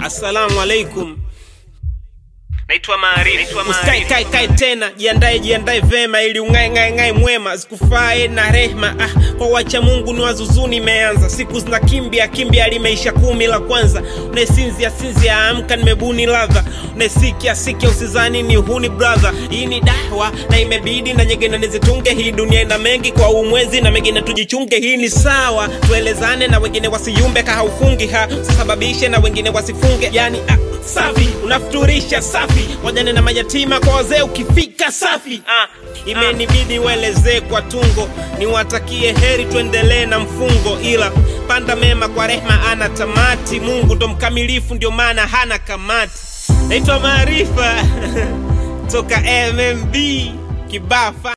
Assalamu alaikum. Naitwa Maarifa. Usikae kai kai tena, jiandae jiandae vema ili ungae ngae ngae mwema, zikufae na rehma. Ah, kwa wacha Mungu ni wazuzuni imeanza, siku zina kimbia kimbia, limeisha kumi la kwanza. Unaesinzia sinzia, amka nimebuni ladha, unaesikia sikia, usizani ni huni brother. Hii ni dahwa na imebidi na nyingine nizitunge. Hii dunia ina mengi kwa umwezi na mengine tujichunge. Hii ni sawa, tuelezane na wengine wasiyumbe, kahaufungi ha usisababishe na wengine wasifunge, yani ah, safi unafuturisha safi wajane na mayatima kwa wazee ukifika safi ah, imenibidi uelezee kwa tungo niwatakie heri tuendelee na mfungo ila panda mema kwa rehma ana tamati mungu ndo mkamilifu ndio maana hana kamati naitwa maarifa toka mmb kibafa